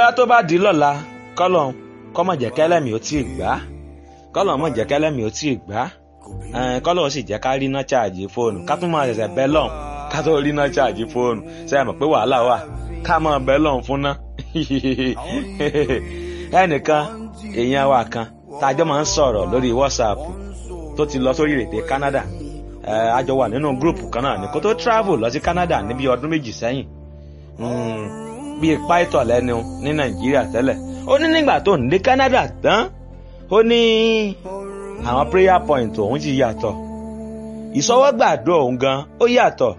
bóyá tó bá di lọ́la kọ́lọ̀ kọ́mọ̀ jẹ́ kẹ́lẹ́mì ó tí ì gbá kọ́lọ̀ mọ̀ jẹ́ kẹ́lẹ́mì ó tí ì gbá kọ́lọ̀ sì jẹ́ ká rí iná ṣáàjì fóònù ká tún máa ṣẹ̀ṣẹ̀ bẹ́ lọ́hùn ká tó rí iná ṣáàjì fóònù ṣe é mọ̀ pé wàhálà wà ká máa bẹ́ lọ́hùn fún ná ẹnìkan èèyàn wa kan tájọ́ máa ń sọ̀rọ̀ lórí WhatsApp tó ti lọ sórí èdè Canada a jọ wà nínú gúrùpù kan náà ní kó tó travel lọ sí Canada níbi ọdún méjì sẹ́yìn bíi pító lẹ́nu ní Nàìjíríà tẹ́lẹ̀ ó ní nígbà tó ń dé Canada tán ó ní àwọn prayer point òun ti yàtọ̀ ìsọwọ́gbàdo òun gan ó yàtọ̀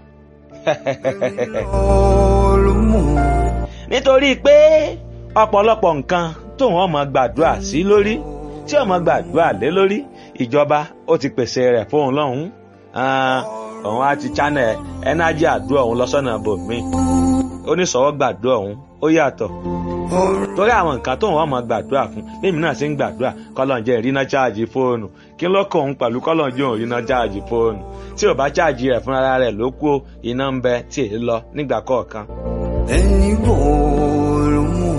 nítorí pé ọ̀pọ̀lọpọ̀ nǹkan tóun ọmọ gbàdúrà sí lórí tí ọmọ gbàdúrà lé lórí ìjọba ó ti pèsè rẹ̀ fóun lọ́hùn òun á ti channel ẹnájì àdúrà òun lọ́sọ̀nà bòmí oníṣòwò gbàdúrà òun ó yàtọ̀ torí àwọn nǹkan tóun ọmọ gbàdúrà fún lèmi náà ṣe ń gbàdúrà kọ́lọ́njẹ́ ìrìnà cháàjì fóònù kí ló kọ òun pẹ̀lú kọ́lọ́njẹ́ òun ìrìnà cháàjì fóònù tí ò bá cháàjì rẹ̀ fúnra rẹ̀ ló kú iná ń bẹ tí èyí lọ nígbà kọ̀ọ̀kan. ẹni bò ló mú.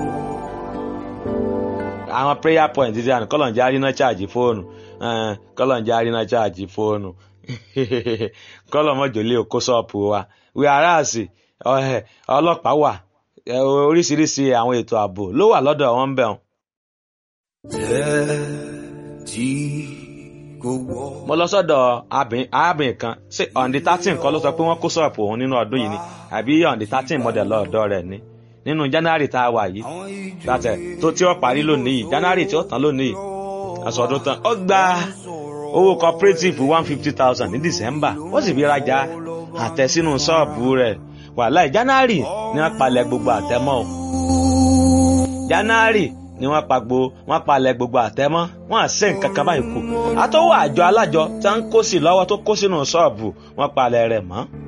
àwọn prayer point ti àná kọ́lọ́njẹ́ àrínà cháàjì fóònù kọ́lọ́njẹ́ àrínà cháàjì fóònù kọ́lọ́mọ́jọ́lé òkó ṣọ́ọ̀pù wa wíwáràsì ọlọ́pàá wà oríṣiríṣi àwọn ètò ààbò ló wà lọ́dọ̀ wọn bẹ̀ wọn. jẹ́ tí kò wọ́. mo lọ sọ́dọ̀ arábìnrin kan ṣé ọ̀ǹdí thirteen kọ́ ló sọ pé wọ́n kó ṣọ́ọ̀pù òun nínú ọdún yìí ni àbí ọ̀ǹdí thirteen model lọ́ọ̀dọ́ rẹ̀ ni nínú january tá a wà yìí látẹ̀ tó tí ó parí lónìí yìí january tí ó tán lónìí yìí àsọdún tán ó gba owó cooperative one fifty thousand ní december ó sì fi rajà àtẹ sínú ṣọ́ọ̀bù rẹ̀ wàhálà january ni wọ́n palẹ̀ gbogbo àtẹmọ́ o january ni wọ́n pa gbo wọ́n palẹ̀ gbogbo àtẹmọ́ wọ́n à ṣe nǹkan kan báyìí kù àtọwọ́ àjọ alájọ tí wọ́n ń kó sí lọ́wọ́ tó kó sínú ṣọ́ọ̀bù wọ́n palẹ̀ rẹ̀ mọ́